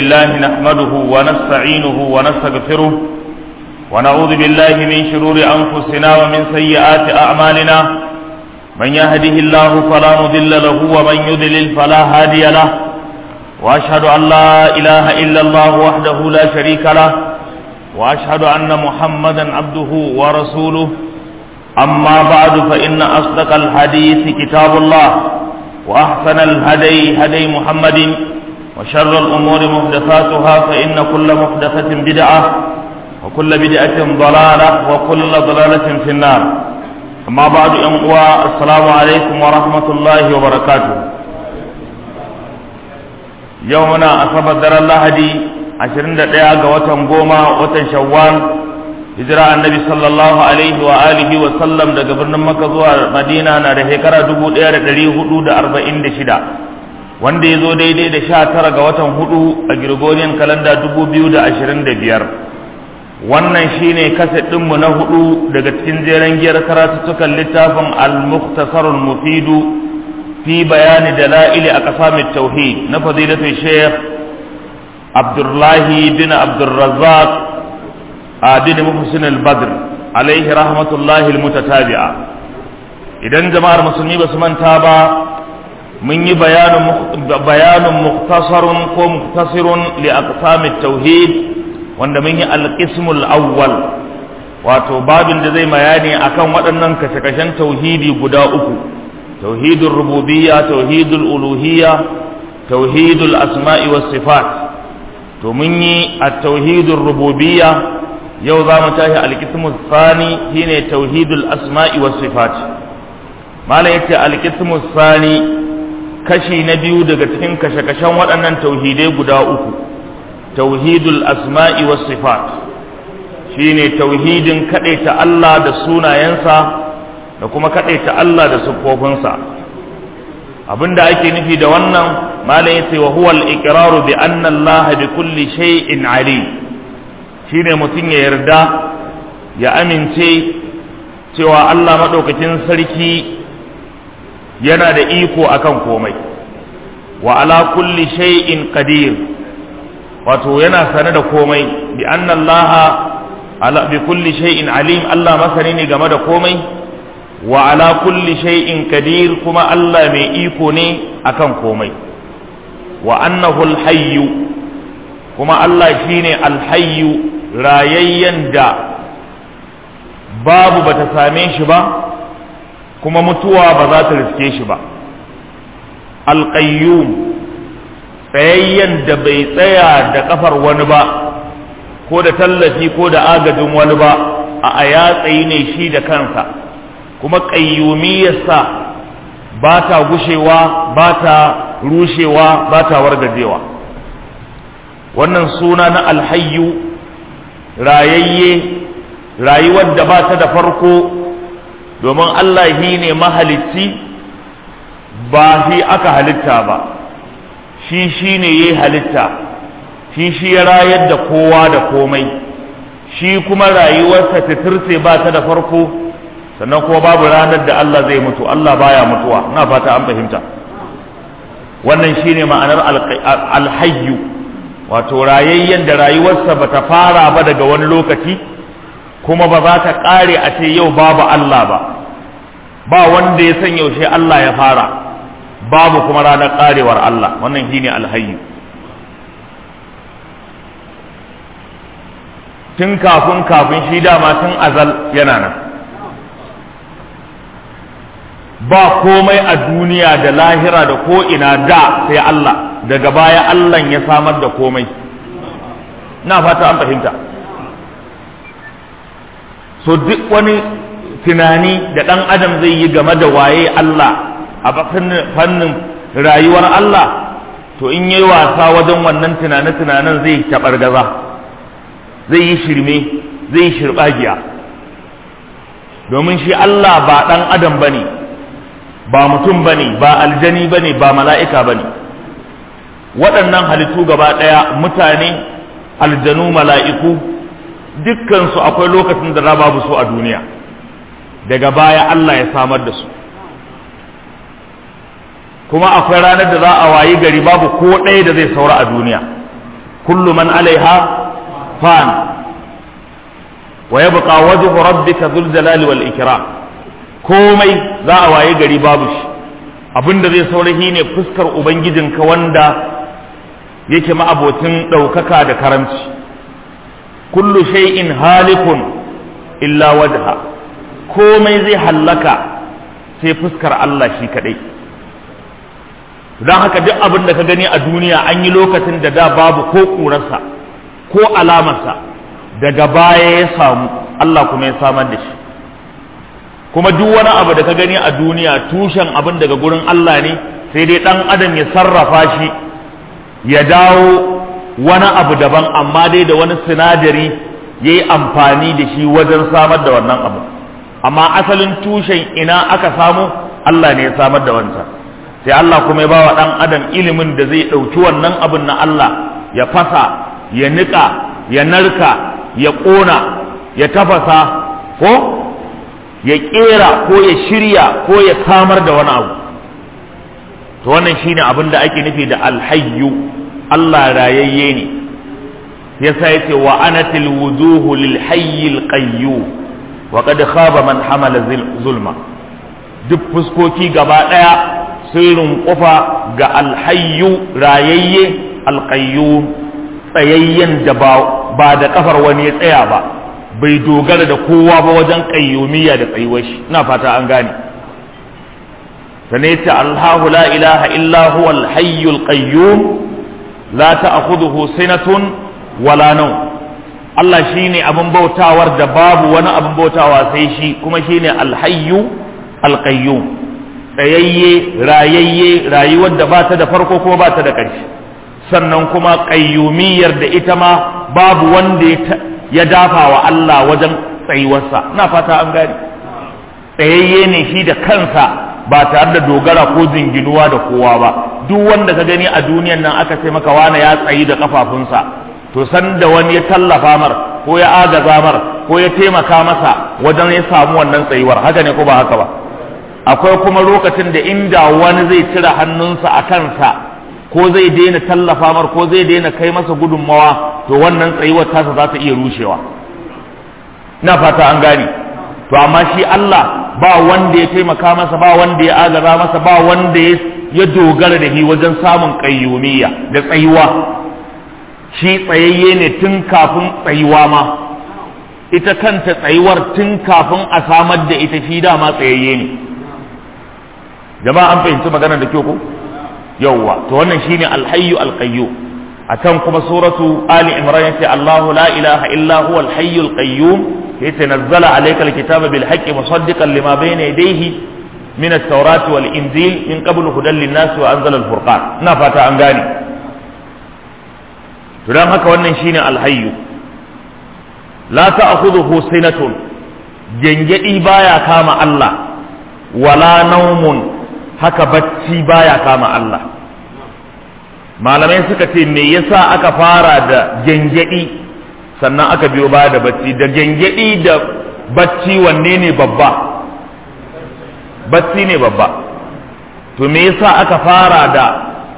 لله نحمده ونستعينه ونستغفره ونعوذ بالله من شرور أنفسنا ومن سيئات أعمالنا من يهده الله فلا مضل له ومن يضلل فلا هادي له وأشهد أن لا إله إلا الله وحده لا شريك له وأشهد أن محمدا عبده ورسوله أما بعد فإن أصدق الحديث كتاب الله وأحسن الهدي هدي محمد وشر الأمور محدثاتها فإن كل محدثة بدعة وكل بدعة ضلالة وكل ضلالة في النار أما بعد أمقوى السلام عليكم ورحمة الله وبركاته يومنا أصاب در الله دي عشرين دقيقة وتن قوما وتن شوال hijira annabi sallallahu alaihi wa alihi wa sallam daga birnin makka zuwa madina na da shekara 1446 wanda ya zo daidai da 19 ga watan hudu a gregorian kalanda 2025 wannan shine kaset ɗinmu na hudu daga cikin jeren giyar karatuttukan littafin al-mukhtasarul mufidu fi bayani dala'ili a qasamit tauhid na fadilatul sheikh abdullahi bin abdurrazzaq bin muhsin al-badr alaihi rahmatullahi al-mutatabi'a idan jama'ar musulmi ba su manta ba mun yi bayanin muktasarun ko muktasirun li aqsamit tauhid wanda mun yi al-qismul awwal wato babin da zai bayani akan waɗannan kashe-kashen tauhidi guda uku tauhidul rububiyya tauhidul uluhiyya tauhidul asma'i was sifat to mun yi at-tauhidul rububiyya yau za mu tashi alkismu sani shine tauhidul asma'i was sifat malam yace alkismu sani kashi na biyu daga cikin kashe-kashen waɗannan tauhidai guda uku tauhidul asma'i was sifat shine tauhidin kadaita Allah da sunayensa da kuma kadaita Allah da siffofinsa abinda ake nufi da wannan malam yace wa huwa al-iqraru bi anna Allah bi kulli shay'in alim shine mutum ya yarda ya amince cewa Allah maɗaukakin sarki yana da iko akan komai wa ala kulli shay'in qadir wato yana sane da komai bi anna Allah ala bi kulli shay'in alim Allah masani ne game da komai wa ala kulli shay'in qadir kuma Allah mai iko ne akan komai wa annahu al-hayyu kuma Allah shine al-hayyu rayayyen da babu bata same shi ba kuma mutuwa ba za ta riske shi ba alƙayyum tsayayyen da bai tsaya da ƙafar wani ba ko da tallafi ko da agajin wani ba a a ya tsayi ne shi da kansa kuma ƙayyumiyarsa ba ta gushewa ba ta rushewa ba ta wargajewa wannan suna na alhayyu rayayye rayuwar da ba ta da farko domin Allah shi ne mahalicci ba shi aka halitta ba shi shi ne ya halitta shi shi ya rayar da kowa da komai shi kuma rayuwarsa titirce ba ta da farko sannan kuma babu ranar da Allah zai mutu Allah baya mutuwa na fata an fahimta wannan shine ma'anar alhayyu wato rayayyen da rayuwarsa ba ta fara ba daga wani lokaci kuma ba za ta ƙare a ce yau babu Allah ba ba wanda ya san yaushe Allah ya fara babu kuma ranar ƙarewar Allah wannan shine alhayyu tun kafin kafin shi dama tun azal yana nan ba komai a duniya da lahira da ko'ina da sai Allah daga baya Allah ya samar da komai na fata an fahimta so duk wani tunani da ɗan adam zai yi game da waye Allah a fannin rayuwar Allah to in yi wasa wajen wannan tunane-tunanen zai taɓargaza zai yi shirme zai yi shirɓagiya domin shi Allah ba ɗan adam ba ne ba mutum ba ne ba aljani ba ne ba mala'ika ba ne waɗannan halittu gaba ɗaya mutane aljanu mala'iku dukkansu akwai lokacin da babu su a duniya daga baya Allah ya samar da su kuma akwai ranar da za a wayi gari babu ko ɗaya da zai saura a duniya kullu man alaiha fan wa yabqa wajhu rabbika dhul jalali wal ikram komai za a waye gari babu shi abinda zai saurahi ne fuskar ubangijinka wanda yake ma'abotin ɗaukaka da karamci kullu shay'in halikun illa wajha komai zai hallaka sai fuskar Allah shi kadai don haka duk abin da ka gani a duniya an yi lokacin da da babu ko ƙurarsa ko alamarsa daga baya ya samu Allah kuma ya samar da shi kuma duk wani abu da ka gani a duniya tushen abin daga gurin Allah ne sai dai ɗan adam ya sarrafa shi ya dawo wani abu daban amma dai da wani sinadari ya yi amfani da shi wajen samar da wannan abu amma asalin tushen ina aka samu Allah ne ya samar da wancan sai Allah kuma ya bawa ɗan adam ilimin da zai ɗauki wannan abin na Allah ya fasa ya niƙa ya narka ya ƙona ya tafasa ko ya ƙera ko ya shirya ko ya samar da wani abu to wannan shine abin da ake nufi da alhayyu Allah rayayye ne yasa yace wa anatil wujuhu lil hayyil qayyum wa qad khaba man hamala zulma duk fuskoki gaba daya sirrin kufa ga alhayyu rayayye alqayyum tsayayyen da ba da kafar wani ya tsaya ba bai dogara da kowa ba wajen qayyumiyya da tsayuwar shi ina fata an gane sanai ta Allahu la ilaha illa huwa alhayyul qayyum la ta'khudhuhu sinatun wala nawm Allah shine abin bautawar da babu wani abin bautawa sai shi kuma shine alhayyu alqayyum tsayayye rayayye rayuwar da ba ta da farko kuma ba ta da ƙarshe sannan kuma qayyumiyyar da ita ma babu wanda ya dafa wa Allah wajen tsayuwarsa ina fata an gane tsayayye ne shi da kansa ba tare da dogara ko jinginuwa da kowa ba duk wanda ka gani a duniyan nan aka ce maka wane ya tsayi da kafafunsa to san da wani ya tallafa mar ko ya agaza mar ko ya taimaka masa wajen ya samu wannan tsayuwar haka ne ko ba haka ba akwai kuma lokacin da inda wani zai cire hannunsa a kansa ko zai daina tallafa mar ko zai daina kai masa gudunmawa to wannan tsayuwar tasa za ta iya rushewa na fata an gane to amma shi Allah ba wanda ya taimaka masa ba wanda ya agaza masa ba wanda ya dogara da shi wajen samun kayyumiyya da tsayuwa shi tsayayye ne tun kafin tsayuwa ma ita kanta tsayuwar tun kafin a samar da ita shi dama tsayayye ne jama'a an fahimci maganar da kyau ko yawwa to wannan shine alhayyu alqayyu a can kuma suratu ali imran yace Allahu la ilaha illa huwa alhayyu alqayyum yace nazzala alayka alkitaba bil haqqi musaddiqan lima bayna yadayhi min at-taurati wal injil min qablu hudan lin-nas wa anzala al-furqan ina fata an gane to dan haka wannan shine alhayyu la ta'khudhuhu sinatun gengedi baya kama Allah wala naumun haka bacci baya kama Allah malamai suka ce me yasa aka fara da gengedi sannan aka biyo baya da bacci da gengedi da bacci wanne ne babba bacci ne babba to me yasa aka fara da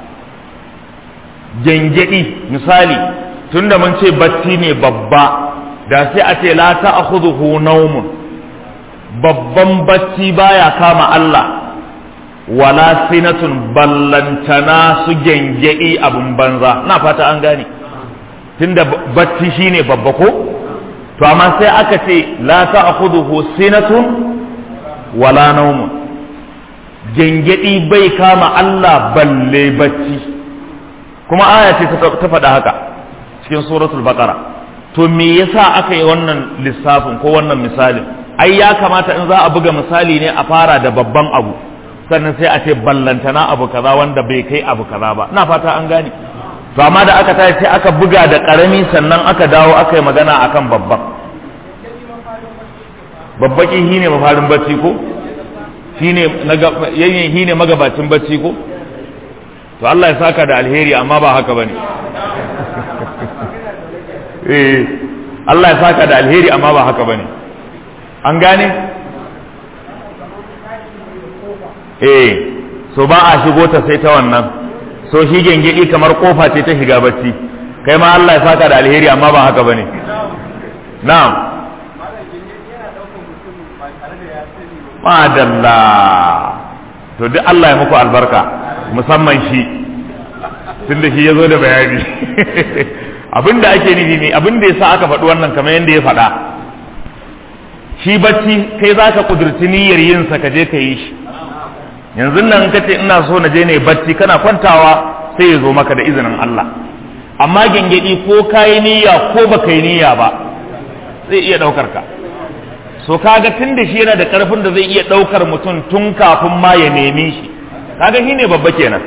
gengedi misali tunda mun ce bacci ne babba da sai a ce la ta'khudhuhu nawmun babban bacci baya kama Allah wala sinatun ballantana su gengedi abun banza na fata an gane tunda bacci shine babba ko to amma sai aka ce la ta'khudhuhu sinatun wala nawmun gengedi bai kama Allah balle bacci kuma aya ce ta faɗa haka cikin suratul baqara to me yasa aka yi wannan lissafin ko wannan misalin ai ya kamata in za a buga misali ne a fara da babban abu sannan sai a ce ballantana abu kaza wanda bai kai abu kaza ba na fata an gane to amma da aka tashi sai aka buga da karami sannan aka dawo aka yi magana akan babban babbaki shine mafarin bacci ko shine yayin shine magabacin bacci ko to Allah ya saka da alheri amma ba haka bane eh Allah ya saka da alheri amma ba haka bane an gane eh so ba a shigo ta sai ta wannan so shi gengedi kamar kofa ce ta shiga bacci kai ma Allah ya saka da alheri amma ba haka bane na'am madalla to duk Allah ya muku albarka musamman shi tunda shi ya zo da bayani abinda ake nufi ne abinda ya sa aka faɗi wannan kamar yadda ya faɗa shi bacci kai za ka ƙudurci niyyar yin sa ka je ka yi shi yanzu nan ka ce ina so na je ne bacci kana kwantawa sai ya zo maka da izinin Allah amma gengedi ko ka yi niyya ko ba ka yi niyya ba zai iya ɗaukar ka so kaga tun da shi yana da ƙarfin da zai iya ɗaukar mutum tun kafin ma ya nemi shi kaga shi ne babba kenan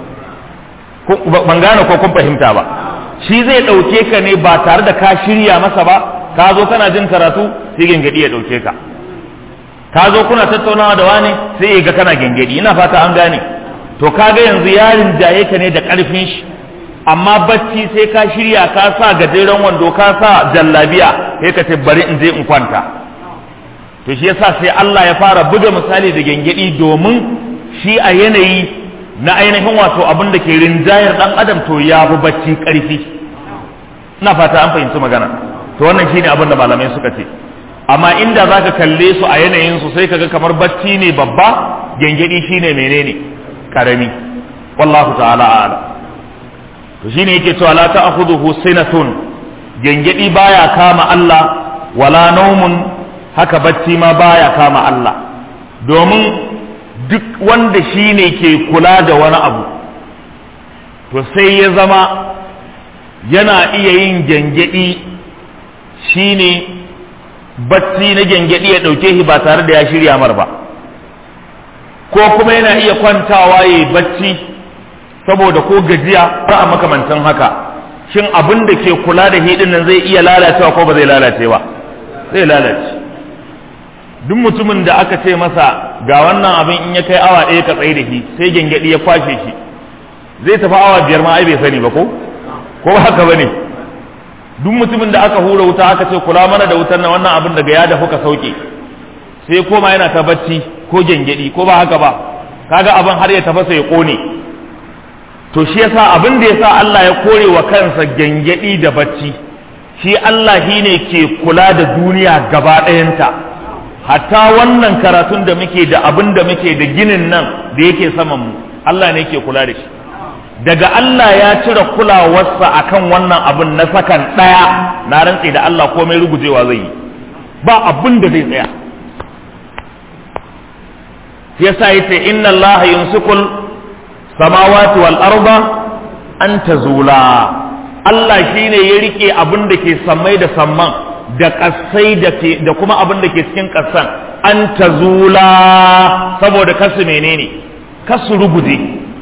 ban gane ko kun fahimta ba shi zai ɗauke ka ne ba tare da ka shirya masa ba ka zo kana jin karatu sai gengedi ya ɗauke ka ka zo kuna tattaunawa da wani sai ya ga kana gengedi ina fata an gane to kaga yanzu yarin jaye ka ne da ƙarfin shi amma bacci sai ka shirya ka sa gajeren wando ka sa jallabiya sai ka ce bari in je in kwanta to shi yasa sai Allah ya fara buga misali da gengedi domin shi a yanayi na ainihin wato abin da ke rinjayar dan adam to ya fi bacci karfi ina fata an fahimci magana to wannan shine abin da malamai suka ce amma inda zaka kalle su a yanayin su sai kaga kamar bacci ne babba gengedi shine menene karami wallahu ta'ala a'ala to shine yake cewa la ta'khudhuhu sinatun gengedi baya kama Allah wala naumun haka bacci ma baya kama Allah domin duk wanda shi ne ke kula da wani abu to sai ya zama yana iya yin gyangyaɗi shi ne bacci na gyangyaɗi ya ɗauke shi ba tare da ya shirya mar ba ko kuma yana iya kwantawa ya yi bacci saboda ko gajiya ba a makamantan haka shin abin da ke kula da hidin nan zai iya lalacewa ko ba zai lalace ba zai lalace duk mutumin da aka ce masa ga wannan abin in ya kai awa ɗaya ka tsaye da shi sai gyangyaɗi ya kwashe shi zai tafi awa biyar ma ai bai sani ba ko ko haka bane duk mutumin da aka hura wuta aka ce kula mana da wutar nan wannan abin daga ya dafu ka sauke sai koma yana ta bacci ko gyangyaɗi ko ba haka ba kaga abin har ya tafasa ya kone to shi yasa abin da yasa Allah ya kore wa kansa gyangyaɗi da bacci shi Allah shine ke kula da duniya gaba ɗayanta hatta wannan karatun da muke da abin da muke da ginin nan da yake saman mu Allah ne ke kula da shi daga Allah ya cire kulawarsa akan wannan abin na sakan ɗaya na rantse da Allah komai rugujewa zai yi ba abin da zai tsaya yasa yace inna Allah yumsikul samawati wal arda an tazula Allah shine ya rike abin da ke sammai da samman da ƙasai da kuma abin da ke cikin ƙasan an ta zula saboda kasu menene kasu ruguje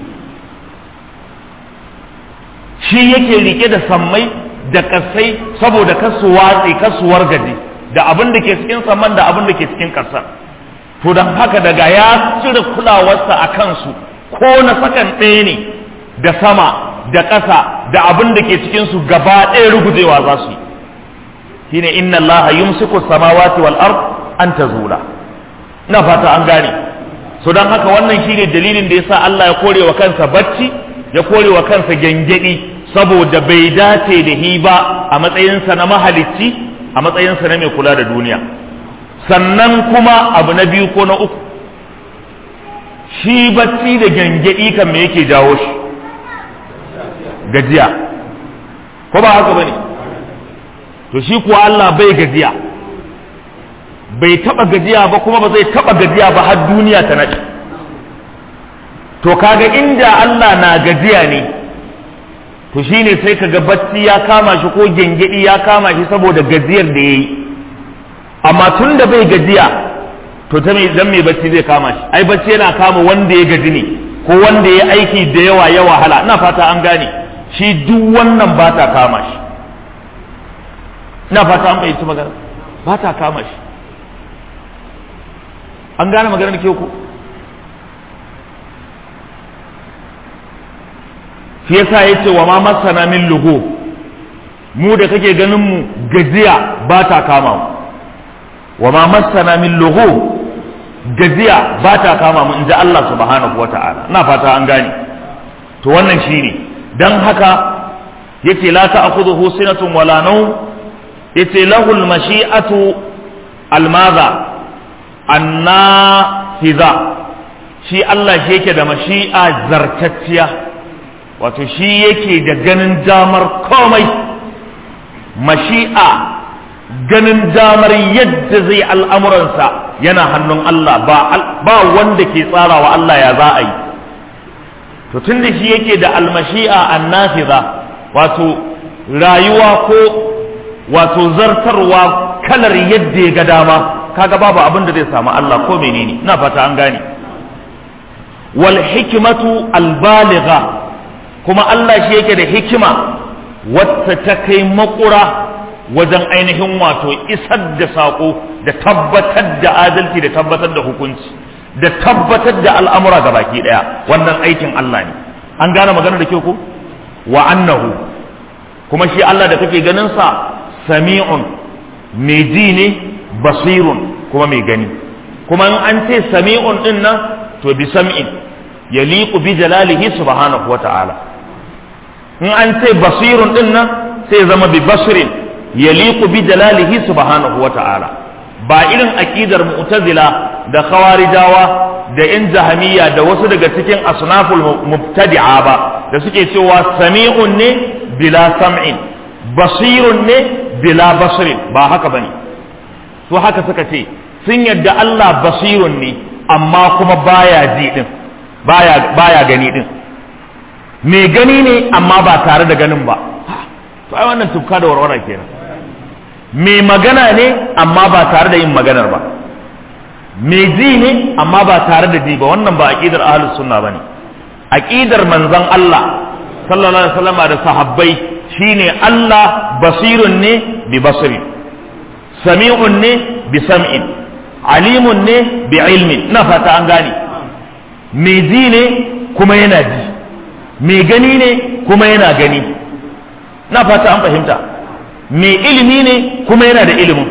shi yake rike da sammai da ƙasai saboda kasu watsi kasu wargaje da abin da ke cikin samman da abin da ke cikin ƙasan to don haka daga ya cire kulawarsa a kansu ko na sakan ɗaya ne da sama da ƙasa da abin da ke cikinsu gaba ɗaya rugujewa za su yi shine inna Allah yumsiku samawati wal ard an tazula ina fata an gane so dan haka wannan shine dalilin da yasa Allah ya kore wa kansa bacci ya kore wa kansa gengedi saboda bai dace da hi ba a matsayinsa na mahalicci a matsayinsa na mai kula da duniya sannan kuma abu na biyu ko na uku shi bacci da gengedi kan me yake jawo shi gajiya ko ba haka bane to shi kuwa Allah bai gajiya bai taba gajiya ba kuma ba zai taba gajiya ba har duniya ta naɗe to kaga inda Allah na gajiya ne to shine sai kaga bacci ya kama shi ko gengedi ya kama shi saboda gajiyar da yayi amma tun da bai gajiya to ta mai dan mai bacci zai kama shi ai bacci yana kama wanda ya gaji ne ko wanda ya aiki da yawa ya wahala ina fata an gane shi duk wannan ba ta kama shi ina fata an fahimci magana ba ta kama shi an gane maganar ke ku shi yasa ya ce wa ma masana min lugo mu da kake ganin mu gajiya ba ta kama mu wa ma masana min lugo gajiya ba ta kama mu in ji Allah subhanahu wata'ala ina fata an gane to wannan shine dan haka yace la ta'khudhuhu sinatun wala nawm yace lahu al-mashi'atu al-madha annafiza shi Allah shi yake da mashi'a zartacciya wato shi yake da ganin damar komai mashi'a ganin damar yadda zai al'amuransa yana hannun Allah ba wanda ke tsarawa Allah ya za a yi to tun da shi yake da almashi'a annafiza wato rayuwa ko wato zartarwa kalar yadda ya ga dama kaga babu abin da zai samu Allah ko menene ina fata an gane wal hikmatu albaligha kuma Allah shi yake da hikima wacce ta kai makura wajen ainihin wato isar da saƙo da tabbatar da adalci da tabbatar da hukunci da tabbatar da al'amura ga baki ɗaya wannan aikin Allah ne an gane magana da kyau ko wa annahu kuma shi Allah da kake ganin sa sami'un mai ji ne basirun kuma mai gani kuma in an ce sami'un din nan to bi sam'in yaliqu bi jalalihi subhanahu wata'ala in an ce basirun din nan sai zama bi basirin yaliqu bi jalalihi subhanahu wata'ala ba irin aqidar mu'tazila da khawarijawa da in jahamiyya da wasu daga cikin asnaful mubtadi'a ba da suke cewa sami'un ne bila sam'in basirun ne bila basirin ba haka bane su haka suka ce sun yadda Allah basirun ne amma kuma baya ji din baya baya gani din mai gani ne amma ba tare da ganin ba to ai wannan tufka da warwara kenan mai magana ne amma ba tare da yin maganar ba mai ji ne amma ba tare da ji ba wannan ba aqidar ahlus sunna bane aqidar manzon Allah sallallahu alaihi wasallam da sahabbai shine Allah basirun ne bi basirin sami'un ne bi sam'in alimun ne bi ilmin na fata an gane mai ji ne kuma yana ji mai gani ne kuma yana gani na fata an fahimta mai ilimi ne kuma yana da ilimin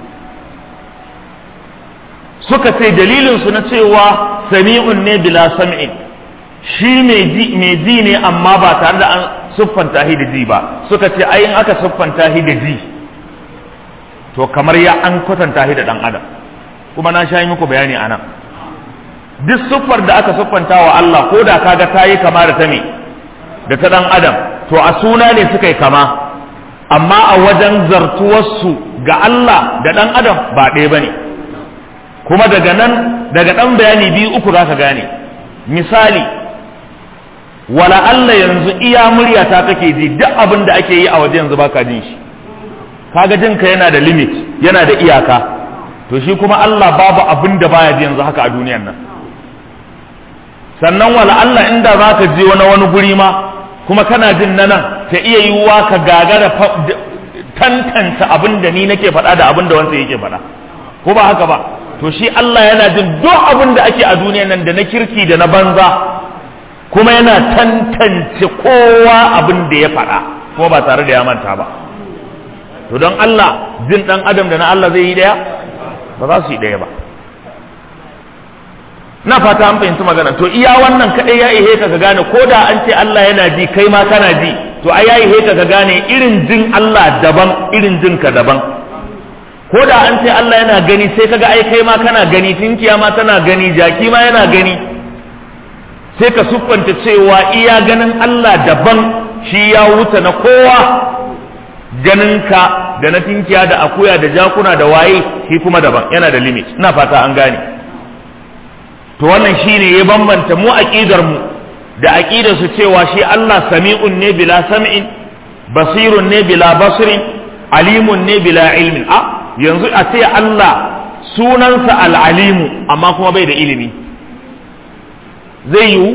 suka ce dalilinsu na cewa sami'un ne bila sam'in shi mai ji ne amma ba tare da an siffanta shi da ji ba suka ce ai in aka siffanta shi da ji to kamar ya an kwatanta shi da dan adam kuma na sha yi muku bayani a nan duk siffar da aka siffanta wa Allah ko da kaga ta yi kama da ta me da ta dan adam to a suna ne suka yi kama amma a wajen zartuwarsu ga Allah da dan adam ba ɗaya ba ne kuma daga nan daga ɗan bayani biyu uku za ka gane misali wala Allah yanzu iya murya ta kake ji duk abin da ake yi a waje yanzu baka jin shi kaga jinka yana da limit yana da iyaka to shi kuma Allah babu abin da baya ji yanzu haka a duniyan nan sannan wala Allah inda za ka je wani wani guri ma kuma kana jin na nan ta iya yiwuwa ka gagara tantance abin da ni nake faɗa da abin da wanda yake faɗa ko ba haka ba to shi Allah yana jin duk abin da ake a duniyan nan da na kirki da na banza kuma yana tantance kowa abin da ya faɗa kuma ba tare da ya manta ba to don Allah jin ɗan adam da na Allah zai yi ɗaya ba za su yi ɗaya ba na fata an fahimci magana to iya wannan kaɗai ya ihe ka ka gane ko da an ce Allah yana ji kai ma kana ji to ai ya ihe ka ka gane irin jin Allah daban irin jin ka daban ko da an ce Allah yana gani sai kaga ai kai ma kana gani tinkiya ma tana gani jaki ma yana gani sai ka siffanta cewa iya ganin Allah daban shi ya wuce na kowa ganinka da na tinkiya da akuya da jakuna da waye shi kuma daban yana da limit ina fata an gane to wannan shine ya bambanta mu aqidar mu da aqidar su cewa shi Allah sami'un ne bila sam'in basirun ne bila basirin alimun ne bila ilmin a yanzu a ce Allah sunansa al-alimu amma kuma bai da ilimi zai yiwu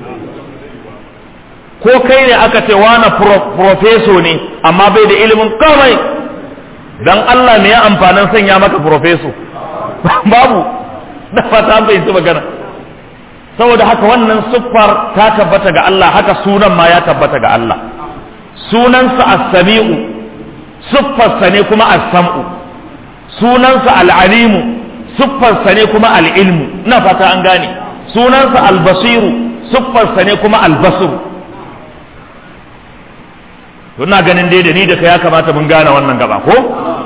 ko kai ne aka ce wani profeso ne amma bai da ilimin kamai dan Allah me ya amfanin sanya maka profeso babu na fata an fahimci magana saboda haka wannan siffar ta tabbata ga Allah haka sunan ma ya tabbata ga Allah sunansa as-sami'u siffarsa ne kuma as-sam'u sunansa al-alimu siffarsa ne kuma al-ilmu ina fata an gane sunansa al-basiru siffarsa ne kuma al-basiru to ina ganin dai da ni da ka ya kamata mun gane wannan gaba ko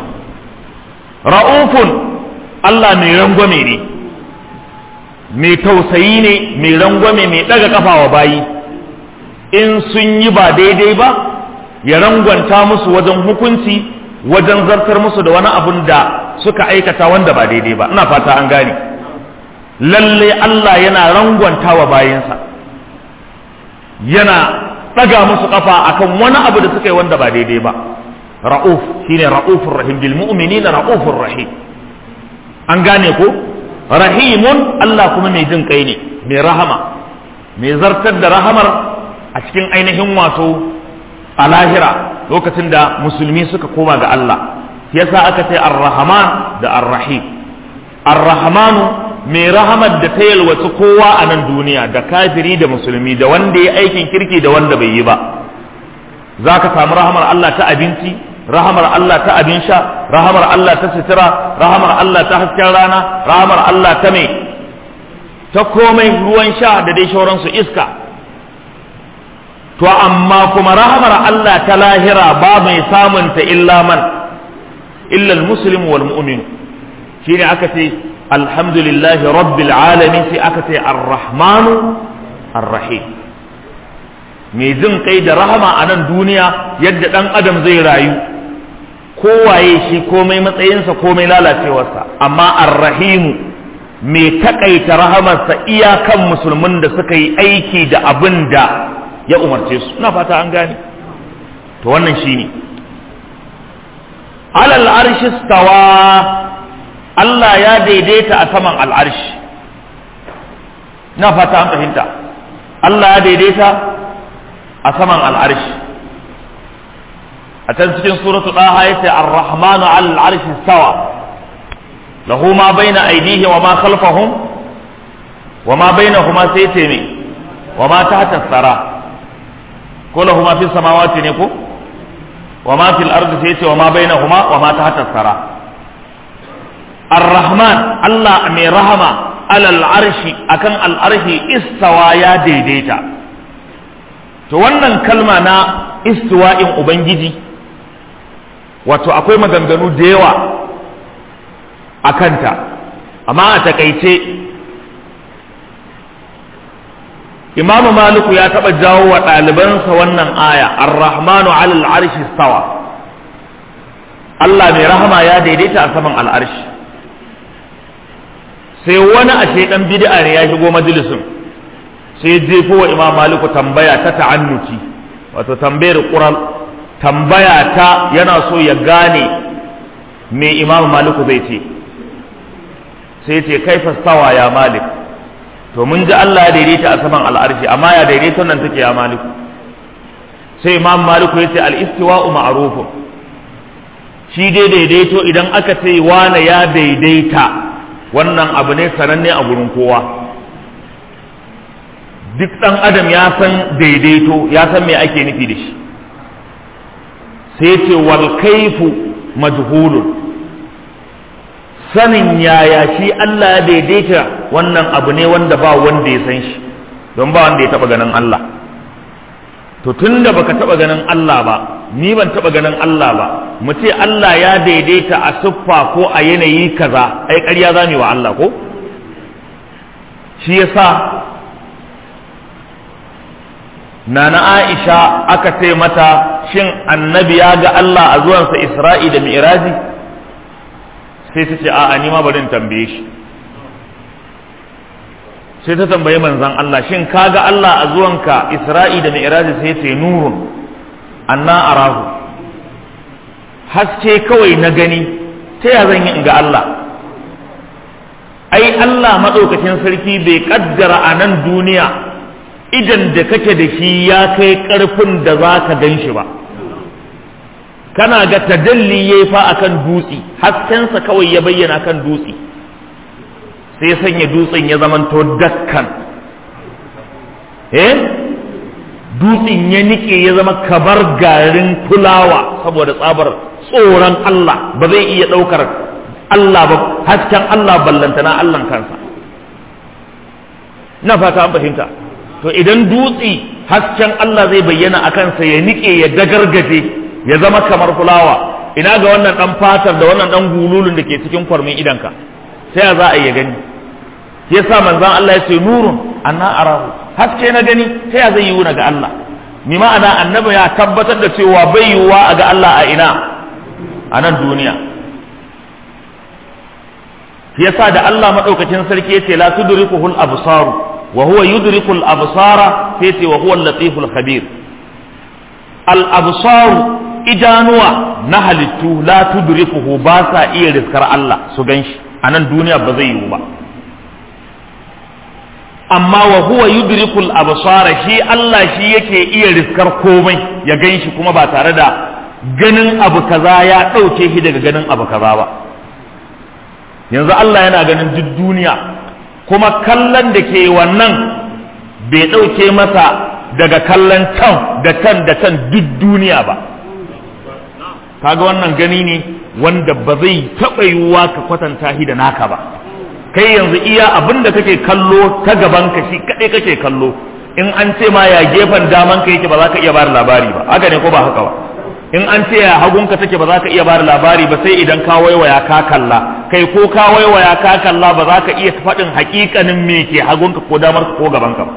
ra'ufun Allah mai rangwame ne mai tausayi ne mai rangwame mai daga kafa wa bayi in sun yi ba daidai ba ya rangwanta musu wajen hukunci wajen zartar musu da wani abun da suka aikata wanda ba daidai ba ina fata an gane lalle Allah yana rangwanta wa bayinsa yana ɗaga musu kafa akan wani abu da suka yi wanda ba daidai ba ra'uf shine ra'ufur rahim bil mu'minina ra'ufur rahim an gane ko rahimun Allah kuma mai jin kai ne mai rahama mai zartar da rahamar a cikin ainihin wato a lahira lokacin da musulmi suka koma ga Allah yasa aka ce ar-rahman da ar-rahim ar-rahmanu mai rahamar da ta yalwaci kowa a nan duniya da kafiri da musulmi da wanda ya aikin kirki da wanda bai yi ba za ka samu rahamar Allah ta abinci rahamar Allah ta abin sha rahamar Allah ta sutura rahamar Allah ta hasken rana rahamar Allah ta mai ta komai ruwan sha da dai shauransu iska to amma kuma rahamar Allah ta lahira ba mai samunta illa man illa al-muslim wal mu'min shine aka ce alhamdulillahi rabbil alamin sai aka ce ar-rahmanu ar-rahim mai jin kai da rahama a nan duniya yadda dan adam zai rayu kowaye shi komai matsayinsa komai lalacewarsa amma ar-rahimu mai takaita rahamarsa iyakan musulmin da suka yi aiki da abin da ya umarce su na fata an gane to wannan shine alal arshi stawa Allah ya daidaita a saman al'arshi na fata an fahimta Allah ya daidaita a saman al'arshi a can cikin suratu ɗaha ya ce ar-rahmanu al'arshi stawa lahu ma baina aidihi wa ma khalfahum wa ma bainahuma sai ce me wa ma tahta tsara ko lahu ma fi samawati ne ko wa ma fil ardi sai ce wa ma bainahuma wa ma tahta tsara ar-rahman Allah mai rahama alal arshi akan al arshi istawa ya daidaita to wannan kalma na istiwa'in ubangiji wato akwai maganganu da yawa a kanta amma a takaice imamu maliku ya taɓa jawo wa ɗalibansa wannan aya ar-rahmanu alal arshi stawa Allah mai rahama ya daidaita a saman al'arshi sai wani ashe ɗan bid'a ne ya shigo majalisin sai jefo wa imam maliku tambaya ta ta'annuti wato tambayar ƙural tambaya ta yana so ya gane me imam maliku zai ce sai ce kai fastawa ya malik to mun ji Allah ya daidaita a saman al'arshi amma ya daidaita nan take ya maliku sai imam maliku ya ce al-istiwa'u ma'rufun shi dai daidaito idan aka ce wane ya daidaita wannan abu ne sananne a gurin kowa duk ɗan adam ya san daidaito ya san me ake nufi da shi sai ce wal kaifu majhulun sanin yaya shi Allah ya daidaita wannan abu ne wanda ba wanda ya san shi don ba wanda ya taba ganin Allah to tunda baka taba ganin Allah ba ni ban taba ganin Allah ba mu ce Allah ya daidaita a siffa ko a yanayi kaza ai ƙarya zamu wa Allah ko shi yasa nana Aisha aka ce mata shin annabi ya ga Allah a zuwansa Isra'i da Mi'raji sai ta ce a'a ni ma bari in tambaye shi sai ta tambayi manzon Allah shin ka ga Allah a zuwanka Isra'i da Mi'raji sai ce nurun anna arahu haske kawai na gani ta ya zan yi in ga Allah ai Allah maɗaukacin sarki bai kaddara a nan duniya idan da kake da shi ya kai ƙarfin da za ka gan shi ba kana ga tadalli ya fa akan dutse haskensa kawai ya bayyana kan dutse sai sanya dutsen ya zamanto dakkan eh dutsen ya nike ya zama kabar garin fulawa saboda tsabar tsoron Allah ba zai iya ɗaukar Allah ba hasken Allah ballantana Allah kansa na fata an fahimta to idan dutse hasken Allah zai bayyana a kansa ya nike ya dagargaje ya zama kamar fulawa ina ga wannan dan fatar da wannan dan gululun da ke cikin kwarmin idanka sai ya za a iya gani yasa manzon Allah ya ce nurun anna arahu haske na gani sai ya zai yi ga Allah ni ma'ana annabi ya tabbatar da cewa bai yiwuwa a ga Allah a ina a nan duniya yasa da Allah madaukakin sarki yace la tudrikuhul absaru wa huwa yudrikul absara sai ce wa huwa al-latiful khabir al absaru idanuwa na halittu la tudrikuhu ba sa iya riskar Allah su ganshi a nan duniya ba zai yiwu ba amma wa huwa yudrikul absara shi Allah shi yake iya riskar komai ya ganshi kuma ba tare da ganin abu kaza ya ɗauke shi daga ganin abu kaza ba yanzu Allah yana ganin duk duniya kuma kallon da ke wannan bai ɗauke masa daga kallon can da can da can duk duniya ba kaga wannan gani ne wanda ba zai taɓa yiwuwa ka kwatanta shi da naka ba kai yanzu iya abin da kake kallo ta gaban ka shi kaɗai kake kallo in an ce ma ya gefen daman ka yake ba za ka iya bada labari ba haka ne ko ba haka ba in an ce ya hagunka take ba za ka iya bada labari ba sai idan ka waiwaya ka kalla kai ko ka waiwaya ka kalla ba za ka iya faɗin hakikanin me ke hagunka ko damar ko gaban ka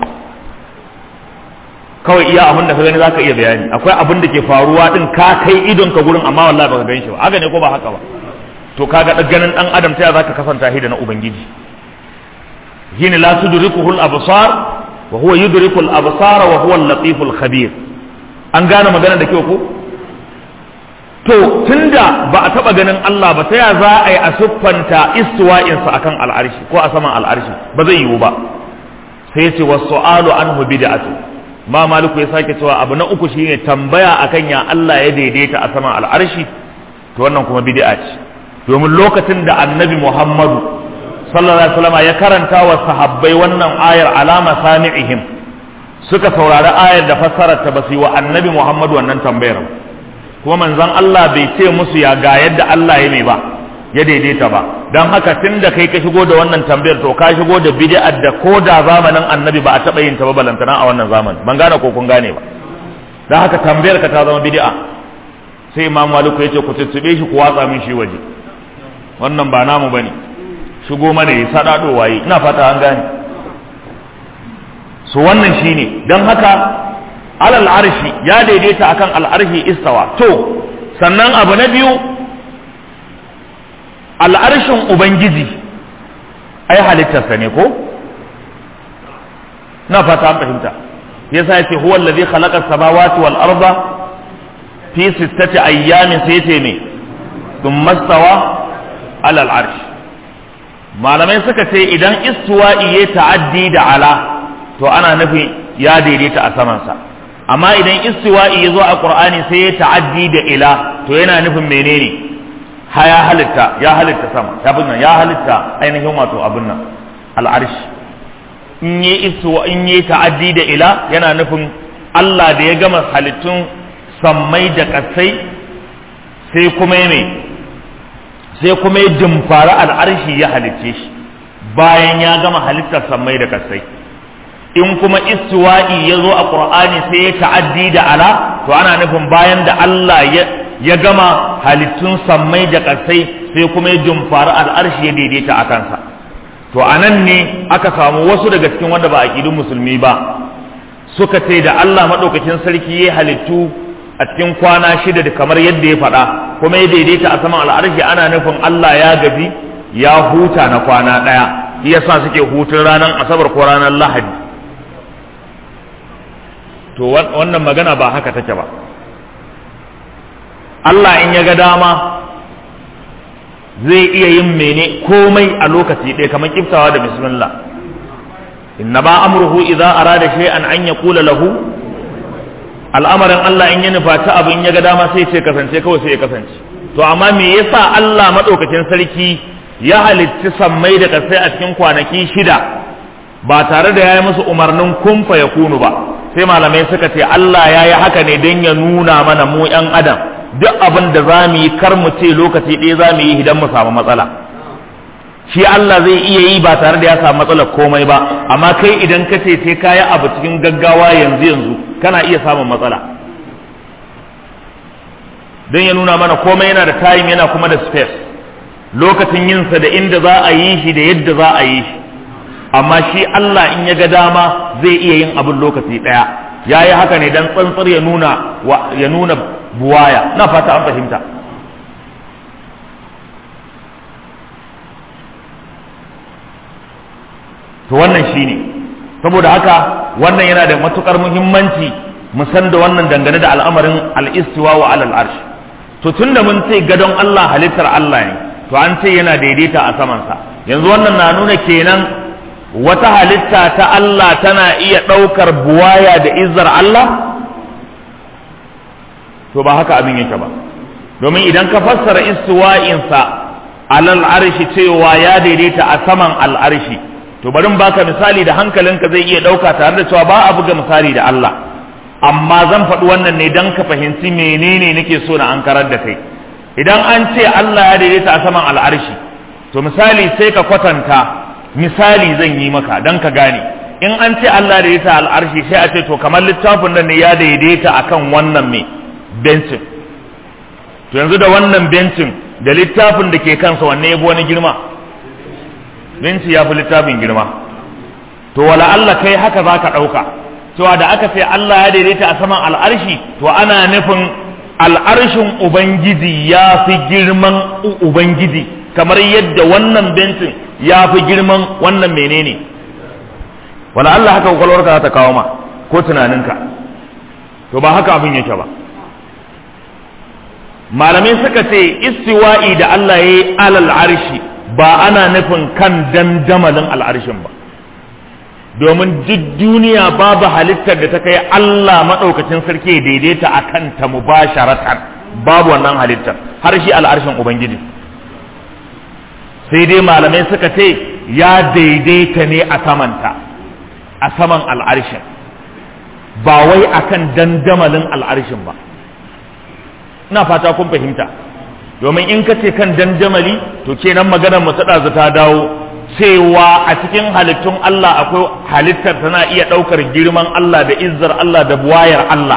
kawai iya abin da ka gani za ka iya bayani akwai abin da ke faruwa din ka kai idon ka gurin amma wallahi baka gan shi ba haka ne ko ba haka ba to kaga ganin dan adam ta za ka kasanta shi da na ubangiji shine la tudrikuhul absar wa huwa yudrikul absara wa huwa al-latiful khabir an gane magana da kyau ko to tunda ba a taba ganin Allah ba ta ya za a yi a siffanta istiwa'insa akan al'arshi ko a saman al'arshi ba zai yiwu ba sai ce wa su'alu anhu bid'atu ma maliku ya sake cewa abu na uku shine tambaya akan ya Allah ya daidaita a saman al'arshi to wannan kuma bid'a ce domin lokacin da annabi Muhammadu sallallahu alaihi wasallam ya karanta wa sahabbai wannan ayar alama sami'ihim suka saurari ayar da fassarar ta basu yi wa annabi Muhammadu wannan tambayar ba kuma manzon Allah bai ce musu ya ga yadda Allah ya mai ba ya daidaita ba don haka tun da kai ka shigo da wannan tambayar to ka shigo da bid'ar da ko da zamanin annabi ba a taɓa yin ta ba balantana a wannan zamanin ban gane ko kun gane ba don haka tambayar ka ta zama bid'a sai imam maliku ya ce ku tuttube shi ku watsa min shi waje wannan ba namu bane shigo mana ya sadado waye ina fata an gane so wannan shine don haka alal arshi ya daidaita akan al'arshi istawa to sannan abu na biyu al'arshin ubangiji ai halittarsa ne ko na fata an fahimta yasa yace huwa allazi khalaqa samawati wal arda fi sittati ayyamin sai yace me thumma stawa alal arsh malamai suka ce idan istiwa'i ya ta'addi da ala to ana nufin ya daidaita a samansa amma idan istiwa'i ya zo a qur'ani sai ya ta'addi da ila to yana nufin menene ha ya halitta ya halitta sama ya bin ya halitta ainihin wato abin nan al'arshi in yi istiwa in yi ta'addi da ila yana nufin Allah da ya gama halittun sammai da kasai sai kuma ya sai kuma ya dimfara al'arshi ya halicce shi bayan ya gama halittar sammai da kasai in kuma istiwa'i ya zo a ƙur'ani sai ya ta'addi da ala to ana nufin bayan da Allah ya gama halittun sammai da ƙasai sai kuma ya jumfari al'arshi ya daidaita a kansa to a nan ne aka samu wasu daga cikin wanda ba a ƙidun musulmi ba suka ce da Allah maɗaukacin sarki ya halittu a cikin kwana shida da kamar yadda ya faɗa kuma ya daidaita a saman al'arshi ana nufin Allah ya gaji ya huta na kwana ɗaya yasa suke hutun ranar asabar ko ranar lahadi to wannan magana ba haka take ba Allah in ya ga dama zai iya yin mene komai a lokaci ɗaya kamar kiftawa da bismillah inna ba amruhu idza arada shay'an an yaqula lahu al'amarin Allah in ya nufa ta abin ya ga dama sai ce kasance kawai sai ya kasance to amma me yasa Allah madaukakin sarki ya halitti sammai da kasai a cikin kwanaki shida ba tare da ya yi musu umarnin kumfa ya kunu ba sai malamai suka ce Allah ya yi haka ne don ya nuna mana mu 'yan adam duk abin da za mu yi kar mu ce lokaci ɗaya za mu yi idan mu samu matsala shi Allah zai iya yi ba tare da ya samu matsalar komai ba amma kai idan ka ce sai kayi abu cikin gaggawa yanzu yanzu kana iya samun matsala don ya nuna mana komai yana da time yana kuma da space lokacin yinsa da inda za a yi shi da yadda za a yi shi amma shi Allah in ya ga dama zai iya yin abin lokaci ɗaya ya yi haka ne don tsantsar ya nuna ya nuna buwaya na fata an fahimta to wannan shine saboda haka wannan yana da matukar muhimmanci mu san da wannan dangane da al'amarin al-istiwa wa alal arsh to tunda mun ce gadon Allah halittar Allah ne to an ce yana daidaita a samansa yanzu wannan na nuna kenan wata halitta ta Allah tana iya ɗaukar buwaya da izzar Allah to ba haka abin yake ba domin idan ka fassara istiwa'insa alal arshi cewa ya daidaita a saman al'arshi to bari baka misali da hankalinka zai iya ɗauka tare da cewa ba a buga misali da Allah amma zan faɗi wannan ne don ka fahimci menene nake so na ankarar da kai idan an ce Allah ya daidaita a saman al'arshi to misali sai ka kwatanta misali zan yi maka don ka gane in an ce Allah ya daidaita al'arshi sai a ce to kamar littafin nan ne ya daidaita akan wannan mai bencin to yanzu da wannan bencin da littafin da ke kansa wanne ya wani girma benci ya fi littafin girma to wala Allah kai haka za ka ɗauka cewa da aka ce Allah ya daidaita a saman al'arshi to ana nufin al'arshin Ubangiji ya fi girman Ubangiji kamar yadda wannan bencin ya fi girman wannan menene wala Allah haka kwakwalwarka za ta kawo ma ko tunaninka to ba haka abin yake ba malamai suka ce istiwa'i da Allah ya yi alal arshi ba ana nufin kan dandamalin al'arshin ba domin duk duniya babu halittar da ta kai Allah maɗaukacin sarki daidaita a kanta mubasharatan babu wannan halittar har shi al'arshin Ubangiji sai dai malamai suka ce ya daidaita ne a samanta a saman al'arshin ba wai akan dandamalin al'arshin ba ina fata kun fahimta domin in ka ce kan dandamali to kenan maganar mu ta ɗazu ta dawo cewa a cikin halittun Allah akwai halittar tana iya ɗaukar girman Allah da izzar Allah da buwayar Allah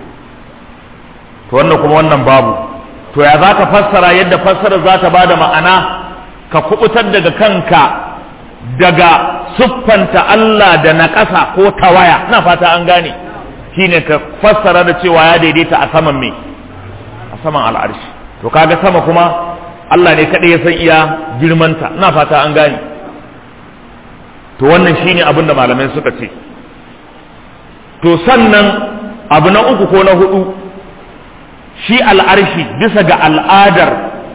to wannan kuma wannan babu to ya za ka fassara yadda fassara za ta bada ma'ana ka kubutar daga kanka daga siffanta Allah da na ƙasa ko tawaya na fata an gane shine ka fassara da cewa ya daidaita a saman me a saman al'arshi to kaga sama kuma Allah ne kaɗai ya san iya girmanta ina fata an gane to wannan shine abin da malamai suka ce to sannan abu na uku ko na hudu shi al'arshi bisa ga al'adar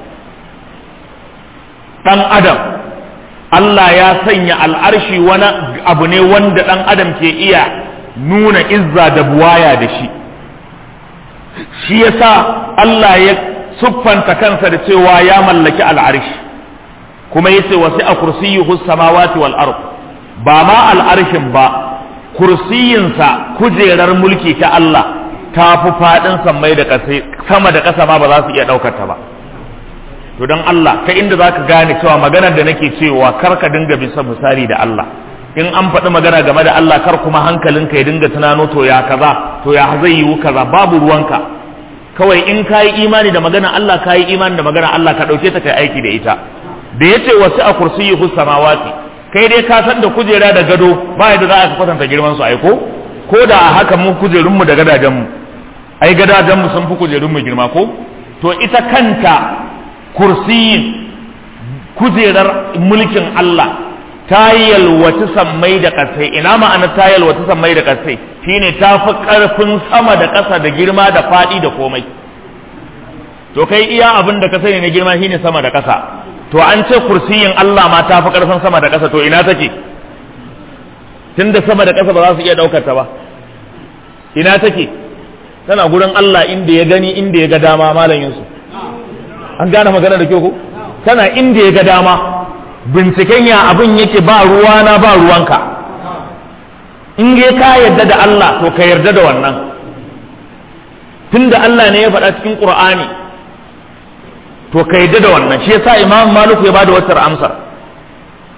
ɗan adam Allah ya sanya al'arshi wani abu ne wanda ɗan adam ke iya nuna izza da buwaya da shi shi yasa Allah ya siffanta kansa da cewa ya mallaki al'arshi kuma yace wasi a kursiyyuhu samawati wal ard ba ma al'arshin ba kursiyinsa kujerar mulki ta Allah ta fi faɗin sammai da ƙasa sama da ƙasa ma ba za su iya ɗaukar ta ba to don Allah ta inda za ka gane cewa maganar da nake cewa kar ka dinga bisa misali da Allah in an faɗi magana game da Allah kar kuma hankalinka ya dinga tunano to ya kaza to ya zai yiwu kaza babu ruwanka kawai in ka yi imani da magana Allah ka yi imani da magana Allah ka ɗauke ta kai aiki da ita da ya ce wasu a kursiyyuhu samawati kai dai ka san da kujera da gado ba yadda za a kwatanta girman su aiko ko da a haka mu kujerunmu da gadajenmu ai gadajenmu sun fi kujerunmu girma ko to ita kanta kursiyin kujerar mulkin Allah ta yalwaci sammai da ƙasai ina ma'ana ta yalwaci sammai da ƙasai shine ta fi ƙarfin sama da ƙasa da girma da faɗi da komai to kai iya abin da ka sani na girma shine sama da ƙasa to an ce kursiyin Allah ma ta fi ƙarfin sama da ƙasa to ina take tunda sama da ƙasa ba za su iya ɗaukar ta ba ina take tana gurin Allah inda ya gani inda ya ga dama malam Yusuf an gane magana da kyau ko tana inda ya ga dama binciken ya abin yake ba ruwana ba ruwanka in dai ka yarda da Allah to ka yarda da wannan tunda Allah ne ya faɗa cikin Qur'ani to ka yarda da wannan shi yasa Imam Malik ya bada wata amsar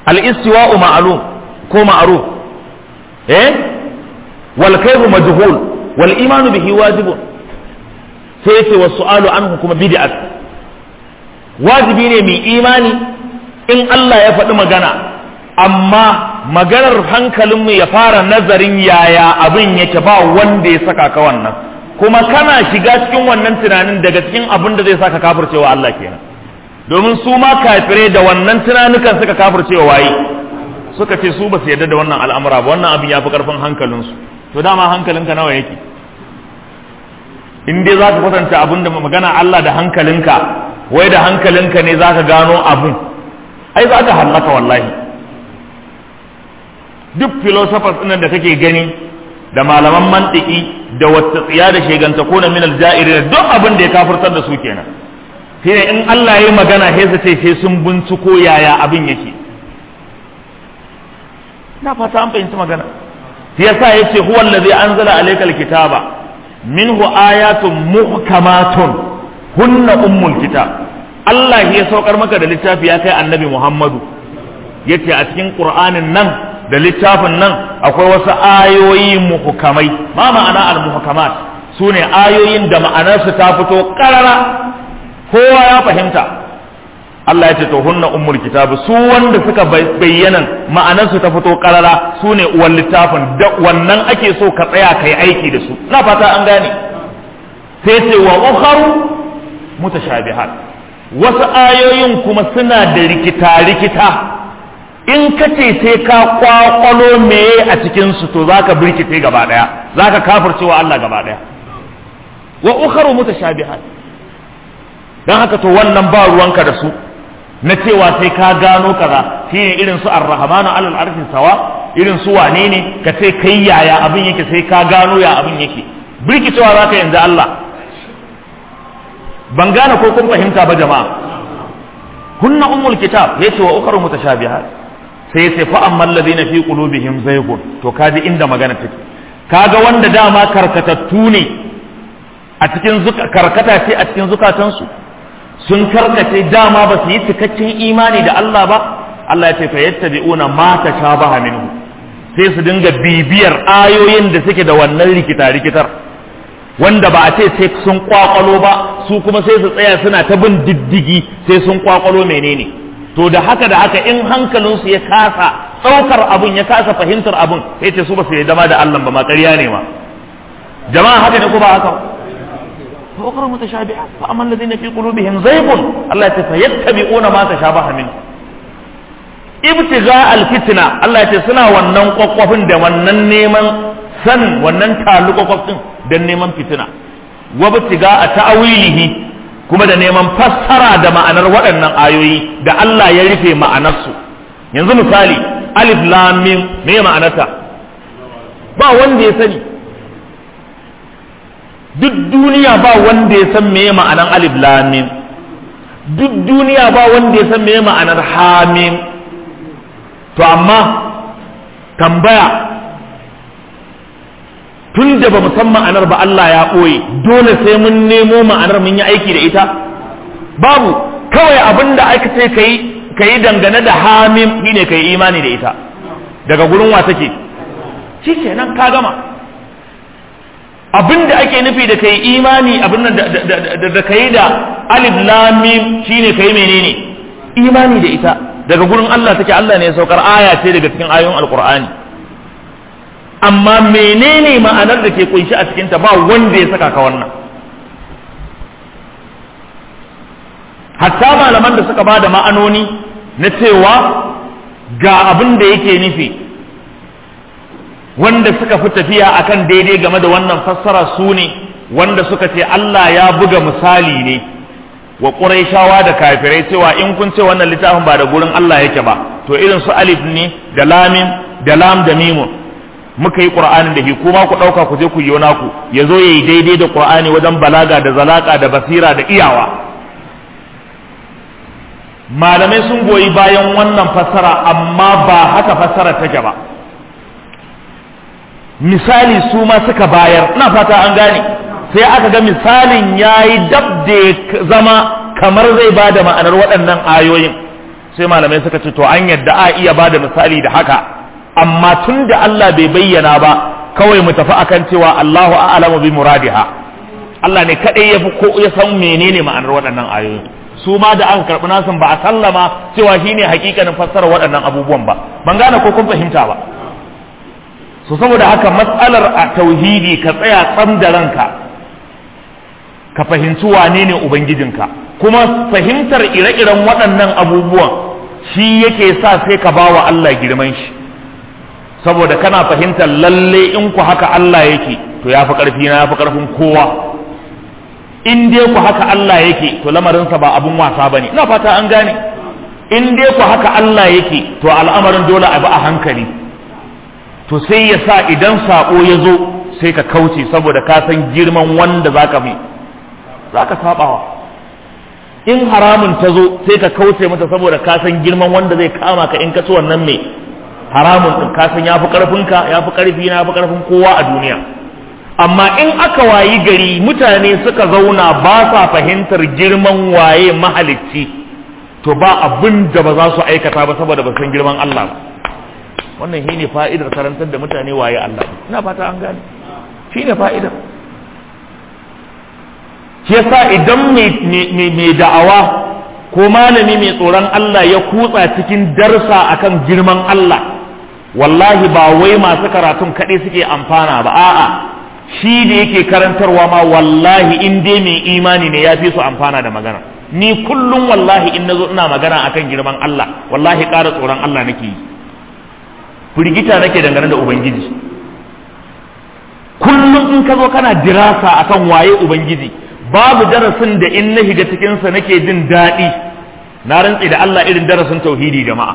al-istiwa'u ma'lum ko ma'ruf eh wal kayfu majhul wal imanu bihi wajibun sai yace was su'alu anhu kuma bid'at wajibi ne mai imani in Allah ya faɗi magana amma maganar hankalinmu ya fara nazarin yaya abin yake ba wanda ya saka ka wannan kuma kana shiga cikin wannan tunanin daga cikin abin da zai saka kafircewa Allah kenan domin su ma kafirai da wannan tunanukan suka kafircewa waye suka ce su ba su yarda da wannan al'amura ba wannan abin ya fi karfin hankalinsu to dama hankalinka nawa yake in dai za ka kwatanta abin da magana Allah da hankalinka wai da hankalinka ne za ka gano abin ai za ka hallaka wallahi duk philosophers ɗin da kake gani da malaman mantiki da wata tsiya da sheganta ko na minal ja'iri duk abin da ya kafirtar da su kenan shine in Allah ya yi magana sai su ce sai sun binciko yaya abin yake na fata an fahimci magana shi yasa yace huwa allazi anzala alaykal kitaba minhu ayatun muhkamatun hunna ummul kitab Allah ya saukar maka da littafi ya kai annabi Muhammadu yace a cikin Qur'anin nan da littafin nan akwai wasu ayoyi muhkamai ma ma'ana al-muhkamat sune ayoyin da ma'anarsu ta fito karara kowa ya fahimta Allah ya ce to hunna ummul kitab su wanda suka bayyana ma'anarsu ta fito karara su ne uwan littafin da wannan ake so ka tsaya kai aiki da su na fata an gane sai ce wa ukharu mutashabihat wasu ayoyin kuma suna da rikita rikita in ka ce sai ka kwakwalo meye a cikin su to zaka birkice gaba daya zaka kafircewa Allah gaba daya wa ukharu mutashabihat dan haka to wannan ba ruwanka da su na cewa sai ka gano kaza shine irin su ar-rahmanu alal arshi sawa irin su wane ne ka ce kai yaya abin yake sai ka gano ya abin yake birkicewa zaka yanzu Allah ban gane ko kun fahimta ba jama'a kunna ummul kitab yace wa ukhra mutashabihat sai yace fa amma alladhina fi qulubihim zaygun to kaji inda magana take kaga wanda dama karkatattu ne a cikin karkata ce a cikin zukatansu sun karkace dama ba su yi cikakken imani da Allah ba Allah ya ce fa yattabi'una ma tashabaha minhu sai su dinga bibiyar ayoyin da suke da wannan rikita rikitar wanda ba a ce sai sun kwakwalo ba su kuma sai su tsaya suna ta bin diddigi sai sun kwakwalo menene to da haka da haka in hankalinsu ya kasa ɗaukar abun ya kasa fahimtar abun sai ce su ba su yi dama da Allah ba ma ƙarya ne ma jama'a haka ne ko ba haka فأخرى متشابهات فأما الذين في قلوبهم زيغ الله فيتبعون ما تشابه منه ibtiga alfitna Allah ya ce suna wannan kwakwafin da wannan neman san wannan talu kwakwafin don neman fitina wa ibtiga a ta'awilihi kuma da neman fassara da ma'anar waɗannan ayoyi da Allah ya rufe ma'anarsu yanzu misali alif lam mim me ma'anarta ba wanda ya sani duk duniya ba wanda ya san meye ma'anar alif lamim duk duniya ba wanda ya san meye ma'anar hamim to amma tambaya tun da ba mu san ma'anar ba Allah ya ɓoye dole sai mun nemo ma'anar mun yi aiki da ita babu kawai abin da aka ce ka yi dangane da hamim shine ka yi imani da ita daga gurin wa take shi kenan ka gama abin da ake nufi da kai imani abin da kai da alif lamim shine kai menene imani da ita daga gurin Allah take Allah ne ya saukar aya ce daga cikin ayoyin alqur'ani amma menene ma'anar da ke kunshi a cikinta ba wanda ya saka ka wannan hatta malaman da suka ba da ma'anoni na cewa ga abin da yake nufi wanda suka fi tafiya akan daidai game da wannan fassara su ne wanda suka ce Allah ya buga misali ne wa ƙuraishawa da kafirai cewa in kun ce wannan littafin ba da gurin Allah yake ba to irin su alif ne da lamin da lam da mimun muka yi qur'anin da shi kuma ku ɗauka ku je ku yi naku ya zo ya yi daidai da qur'ani wajen balaga da zalaka da basira da iyawa malamai sun goyi bayan wannan fassara amma ba haka fassara take ba misali su ma suka bayar na fata an gane sai aka ga misalin ya yi dab da zama kamar zai ba da ma'anar waɗannan ayoyin sai malamai suka ce to an yadda a iya bada misali da haka amma tun da Allah bai bayyana ba kawai mu tafi akan cewa Allahu a'lamu bi muradiha Allah ne kadai ya fi ko ya san menene ma'anar waɗannan ayoyi su ma da aka karɓi nasin ba a sallama cewa shine hakikanin fassara waɗannan abubuwan ba ban gane ko kun fahimta ba so saboda haka matsalar a tauhidi ka tsaya tsam da ranka ka fahimci wane ne ubangijinka kuma fahimtar ire-iren waɗannan abubuwan shi yake sa sai ka ba wa Allah girman shi saboda kana fahimtar lalle in ku haka Allah yake to ya fi ƙarfi na ya fi ƙarfin kowa in dai ku haka Allah yake to lamarinsa ba abun wasa bane ina fata an gane in dai ku haka Allah yake to al'amarin dole a bi a hankali to sai ya sa idan sako ya zo sai ka kauce saboda ka san girman wanda zaka mi zaka sabawa in haramun ta zo sai ka kauce mata saboda ka san girman wanda zai kama ka in ka ci wannan mai haramun din ka san yafi karfin ka yafi karfi na yafi karfin kowa a duniya amma in aka wayi gari mutane suka zauna ba sa fahimtar girman waye mahalicci to ba abin da ba za su aikata ba saboda ba san girman Allah ba wannan shine fa'idar karantar da mutane waye Allah ina fata an gane shine fa'idar shi yasa idan mai da'awa ko malami mai tsoron Allah ya kutsa cikin darsa akan girman Allah wallahi ba wai masu karatun kaɗai suke amfana ba a'a shi da yake karantarwa ma wallahi in dai mai imani ne ya fi su amfana da magana ni kullum wallahi in nazo ina magana akan girman Allah wallahi ƙara tsoron Allah nake yi firgita nake dangane da ubangiji kullum in ka zo kana dirasa akan waye ubangiji babu darasin da in na shiga cikinsa nake jin daɗi na rantse da Allah irin darasin tauhidi jama'a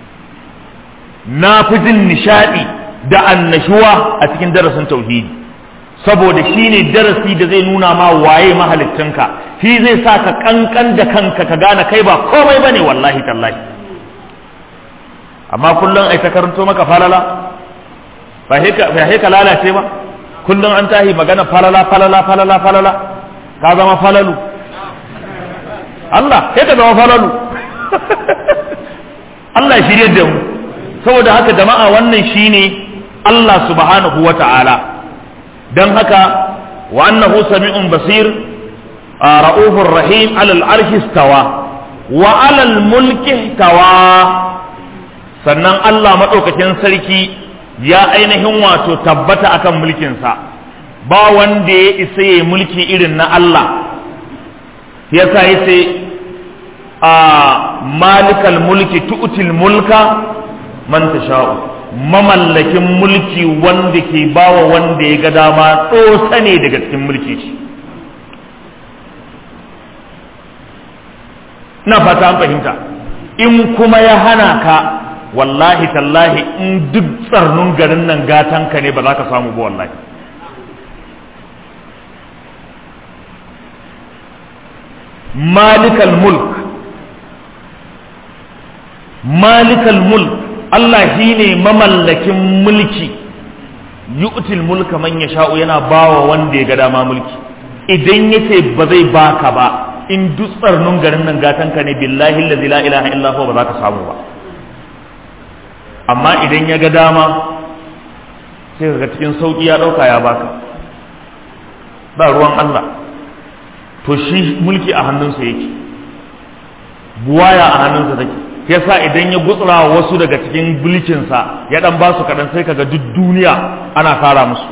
na fi jin nishaɗi da annashuwa a cikin darasin tauhidi saboda shi ne darasi da zai nuna ma waye mahalittinka shi zai sa ka kankan da kanka ka gane kai ba komai ba ne wallahi tallahi amma kullum ai ta karanto maka falala ba ka lalace ba kullum an tahi magana falala falala falala falala ka zama falalu Allah sai ka zama falalu Allah ya shirye da mu saboda haka jama'a wannan shine Allah subhanahu wa ta'ala don haka wa annahu sami'un basir ra'ufur rahim alal arshi stawa wa alal mulki tawa sannan Allah maɗaukakin sarki ya ainihin wato tabbata akan mulkinsa ba wanda ya isa ya mulki irin na Allah ya sa ya ce a malikal mulki tu'til mulka man tasha'u mamallakin mulki wanda ke bawa wanda ya ga dama tsosa ne daga cikin mulki shi na fata an fahimta in kuma ya hana ka wallahi tallahi in duk tsarnun garin nan gatanka ne ba za ka samu ba wallahi malikal mulk malikal mulk Allah shi ne mamallakin mulki yu'til mulka man yasha'u yana bawa wanda ya ga dama mulki idan yace ba zai baka ba in duk tsarnun garin nan gatanka ne billahi allazi la ilaha illa huwa ba za ka samu ba amma idan ya ga dama sai ga cikin sauki ya dauka ya baka ba ruwan Allah to shi mulki a hannunsa yake buwaya a hannunsa take yasa idan ya gutsura wasu daga cikin mulkinsa ya dan ba su kaɗan sai kaga duk duniya ana fara musu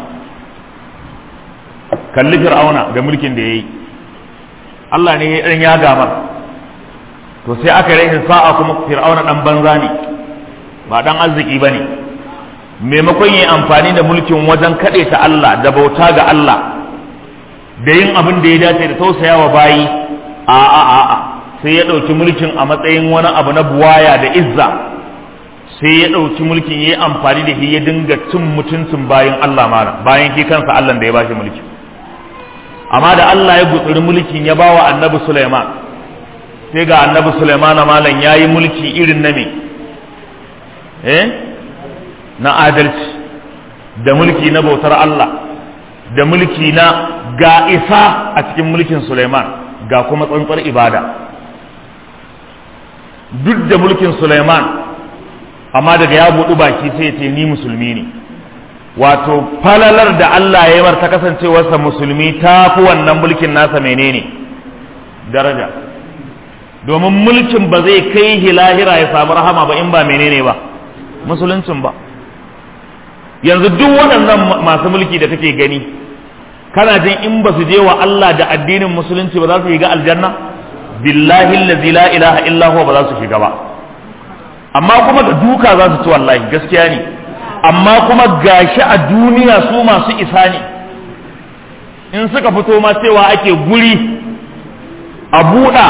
kalli fir'auna da mulkin da ya yi Allah ne ya dan ya gamar to sai aka yi sa'a kuma fir'auna dan banza ne ba dan arziki ba ne maimakon yi amfani da mulkin wajen kaɗe ta Allah da bauta ga Allah da yin abin da ya dace da tausayawa bayi a a a a sai ya ɗauki mulkin a matsayin wani abu na buwaya da izza sai ya ɗauki mulkin ya yi amfani da shi ya dinga cin mutuncin bayan Allah mara bayan shi kansa Allah da ya bashi mulki amma da Allah ya gutsuri mulkin ya bawa annabi Sulaiman sai ga annabi Sulaiman malam ya yi mulki irin na me eh na adalci da mulki na bautar Allah da mulki na ga isa a cikin mulkin Sulaiman ga kuma tsantsar ibada duk da mulkin Sulaiman amma daga ya buɗu baki sai ya ce ni musulmi ne wato falalar da Allah ya yi ta kasancewarsa musulmi ta fi wannan mulkin nasa menene daraja domin mulkin ba zai kai hilahira ya samu rahama ba in ba menene ba musuluncin ba yanzu duk waɗannan masu mulki da kake gani kana jin in ba su je wa Allah da addinin musulunci ba za su shiga aljanna billahi allazi la ilaha illa huwa ba za su shiga ba amma kuma da duka za su ci wallahi gaskiya ne amma kuma gashi a duniya su masu isa ne in suka fito ma cewa ake guri a buɗa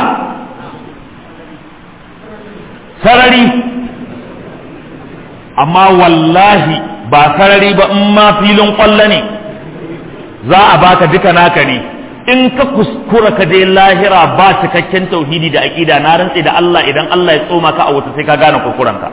sarari amma wallahi ba sarari ba in ma filin ƙwallo ne za a baka duka naka ne in ka kuskura ka je lahira ba cikakken tauhidi da aqida na rantsi da Allah idan Allah ya tsoma ka a wuta sai ka gane kuskurenka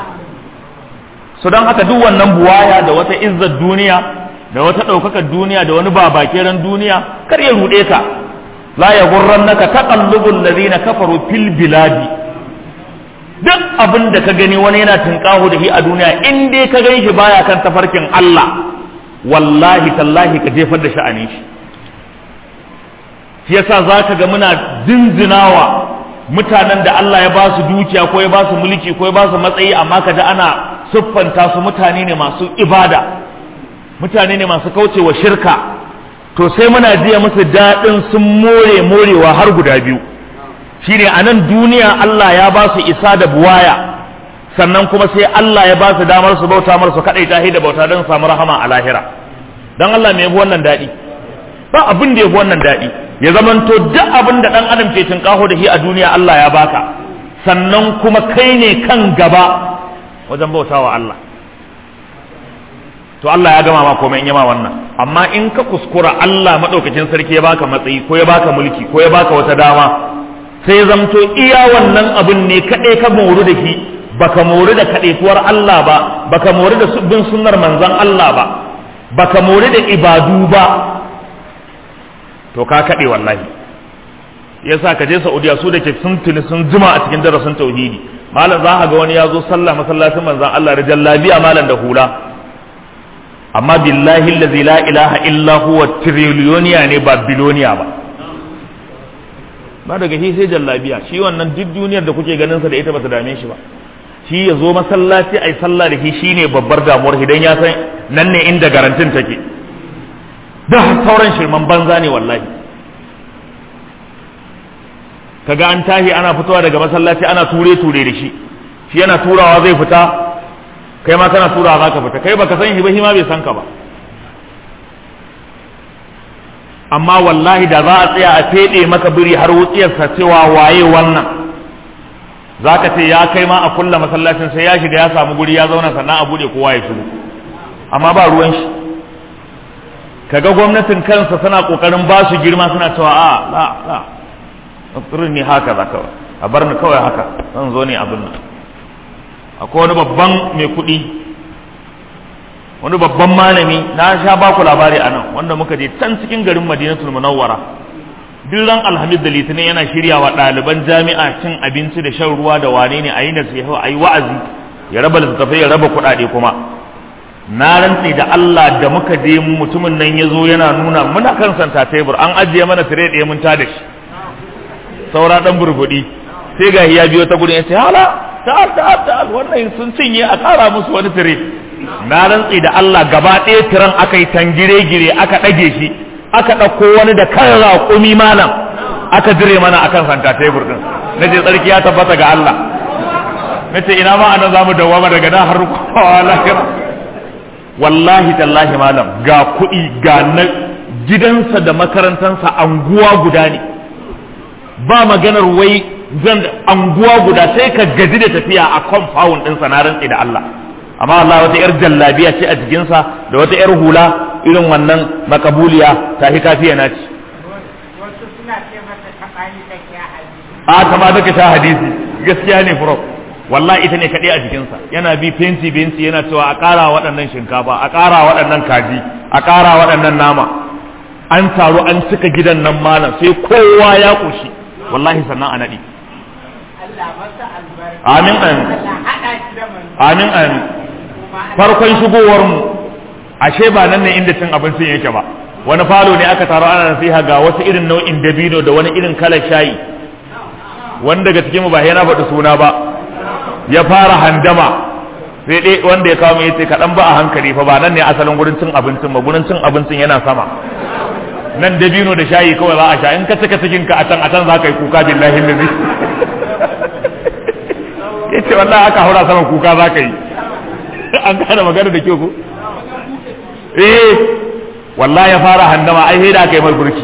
so don haka duk wannan buwaya da wata izzar duniya da wata ɗaukakar duniya da wani babakeren duniya kar ya ruɗe ka la ya gurrannaka taqallubul ladina kafaru fil biladi duk abin da ka gani wani yana tunƙaho da shi a duniya in dai ka gani shi baya kan tafarkin Allah wallahi tallahi ka jefar da sha'anin shi shi yasa zaka ga muna zinzinawa mutanen da Allah ya ba su dukiya ko ya ba su mulki ko ya ba su matsayi amma kaji ana siffanta su mutane ne masu ibada mutane ne masu kaucewa shirka to sai muna jiya musu daɗin sun more morewa har guda biyu shine a nan duniya Allah ya ba su isa da buwaya sannan kuma sai Allah ya ba su damar su bauta mar su kaɗai tahi da bauta don samu rahama a lahira don Allah me yafi wannan daɗi ba abin da yafi wannan daɗi ya zamanto duk abin da ɗan adam ke tinkaho da shi a duniya Allah ya baka sannan kuma kai ne kan gaba wajen bautawa Allah to Allah ya gama ma komai in yama wannan amma in ka kuskura Allah madaukakin sarki ya baka matsayi ko ya baka mulki ko ya baka wata dama sai zamto iya wannan abin ne kadai ka moru da shi baka moru da kadaituwar Allah ba baka moru da bin sunnar manzon Allah ba baka moru da ibadu ba to ka kade wallahi yasa ka je Saudiya su da ke sun tuni sun jima a cikin darasin tauhidi malam za ka ga wani ya zo sallah masallacin manzon Allah da jallabiya malam da hula amma billahi allazi la ilaha illa huwa trillioniya ne ba biloniya ba ba daga shi sai jallabiya shi wannan duk duniyar da kuke ganin sa da ita bata dame shi ba shi ya zo masallaci ai sallah da shi shine babbar damuwar idan ya san nan ne inda garantin take da sauran shirman banza ne wallahi kaga an tahi ana fitowa daga masallaci ana ture ture da shi shi yana turawa zai fita kai ma kana tura za ka fita kai baka san shi ba shi ma bai san ka ba amma wallahi da za a tsaya a fede maka biri har wutsiyarsa cewa waye wannan za ka ce ya kai ma a kulla masallacin sai ya shiga ya samu guri ya zauna sannan a bude kowa ya shigo amma ba ruwan shi kaga gwamnatin kansa suna kokarin ba su girma suna cewa a la la tsirin ni haka za kawai a bar ni kawai haka zan zo ne abin nan akwai wani babban mai kuɗi wani babban malami na sha ba ku labari a nan wanda muka je can cikin garin madinatul munawwara duk ran alhamis da litinin yana shirya wa ɗaliban jami'a cin abinci da shan ruwa da wane ne a yi nasiha a yi wa'azi ya raba littattafai ya raba kuɗaɗe kuma na rantse da Allah da muka je mutumin nan ya zo yana nuna muna kan santa tebur an ajiye mana tire ɗaya mun tada shi saura ɗan burbuɗi sai ga ya biyo ta gudun ya ce hala ta'al ta'al ta'al wannan sun cinye a kara musu wani tire na rantsi da Allah gaba ɗaya tiran aka yi tangire gire aka ɗage shi aka ɗauko wani da kan raƙumi malam aka dire mana akan santa tebur din na ce tsarki ya tabbata ga Allah na ce ina ma anan zamu dawama daga nan har kowa lahira wallahi tallahi malam ga kuɗi ga na gidansa da makarantansa anguwa guda ne ba maganar wai zan anguwa guda sai ka gaji da tafiya a compound ɗinsa na rantsi da Allah amma Allah wata yar jallabiya ce a jikinsa da wata yar hula irin wannan makabuliya ta hi kafiya na ci a kama take ta hadisi gaskiya ne bro wallahi ita ne kaɗai a jikinsa yana bi fenti fenti yana cewa a ƙara waɗannan shinkafa a ƙara waɗannan kaji a ƙara waɗannan nama an taru an cika gidan nan malam sai kowa ya ƙoshi wallahi sannan a naɗi amin amin amin amin farkon shigowar mu ashe ba nan ne inda cin abincin yake ba wani falo ne aka taro ana nasiha ga wasu irin nau'in dabino da wani irin kalar shayi wani daga cikin mu ba yana faɗi suna ba ya fara handama sai dai wanda ya kawo mai yace kaɗan ba a hankali fa ba nan ne asalin gurin cin abincin ba gurin cin abincin yana sama nan dabino da shayi kawai za a sha in ka cika cikin ka a can a can za ka yi kuka billahi lazi yace wallahi aka haura sama kuka za ka yi an gane magana da kyau ko eh wallahi ya fara handama ai sai da aka yi mar burki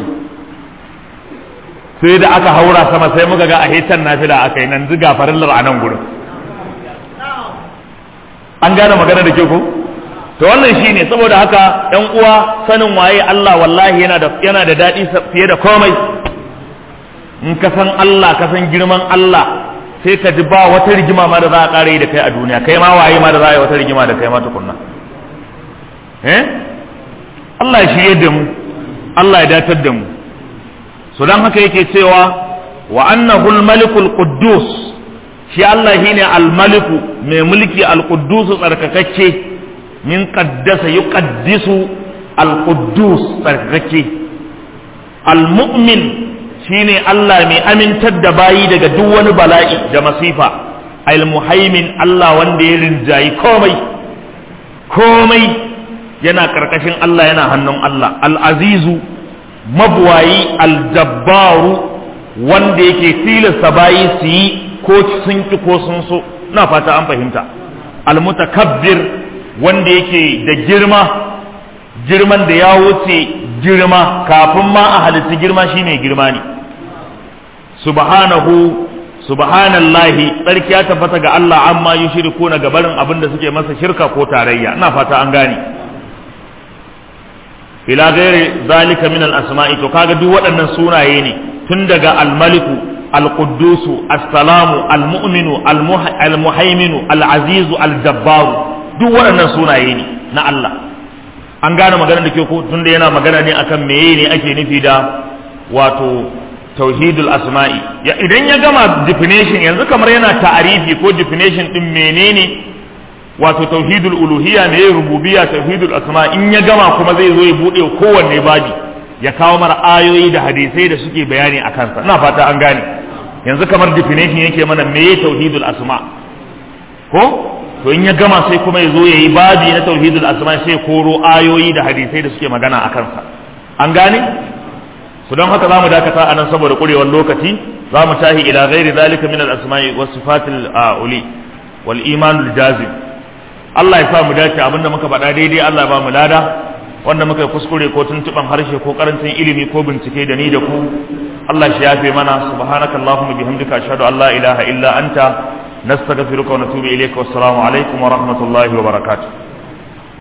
sai da aka haura sama sai muka ga a hetan nafila aka yi nan ziga farillar a nan gurin an gane magana da ke ko to wannan shine saboda haka ɗan uwa sanin waye Allah wallahi yana da yana da daɗi fiye da komai in ka san Allah ka san girman Allah sai ka ji ba wata rigima ma da za a ƙara yi da kai a duniya kai ma waye ma da za a yi wata rigima da kai ma tukunna eh Allah ya shirye da mu Allah ya datar da mu so dan haka yake cewa wa annahu al-malikul quddus shi Allah shine al-maliku mai mulki al-quddus tsarkakakke min qaddasa yuqaddisu al-quddus tsarkakakke al-mu'min shine Allah mai amintar da bayi daga duk wani bala'i da masifa al-muhaimin Allah wanda ya rinjayi komai komai yana karkashin Allah yana hannun Allah al-azizu mabuwayi al-jabbaru wanda yake tilasta bayi su yi ko sun ki ko sun so na fata an fahimta almutakabbir wanda yake da girma girman da ya wuce girma kafin ma a halitta girma shine girma ne subhanahu subhanallahi tsarki ya tabbata ga Allah amma yushriku na gabarin abin da suke masa shirka ko tarayya ina fata an gane ila gairi zalika min al-asma'i to kaga duk waɗannan sunaye ne tun daga al-maliku al-quddusu as-salamu al-mu'minu al-muhaiminu al-azizu al-jabbaru duk waɗannan sunaye ne na Allah an gane magana da ke ko tunda yana magana ne akan meye ne ake nufi da wato tauhidul asma'i ya idan ya gama definition yanzu kamar yana ta'arifi ko definition din menene wato tauhidul uluhiyya ne rububiyya tauhidul asma in ya gama kuma zai zo ya bude kowanne babi ya kawo mara ayoyi da hadisai da suke bayani a kansa ina fata an gane yanzu kamar definition yake mana meye tauhidul asma ko to in ya gama sai kuma ya zo ya yi babi na tauhidul asma sai koro ayoyi da hadisai da suke magana a kansa an gane su don haka zamu dakata a nan saboda kurewar lokaci za mu tahi ila ghairi zalika min al-asma'i was sifatil uli wal imanul jazim Allah ya sa mu dace abinda muka faɗa daidai Allah ba mu lada wanda muka kuskure ko tuntuban harshe ko karancin ilimi ko bincike da ni da ku Allah shi yafe mana subhanaka allahumma bihamdika ashhadu an la ilaha illa anta nastaghfiruka wa natubu ilayka wassalamu alaikum wa rahmatullahi wa barakatuh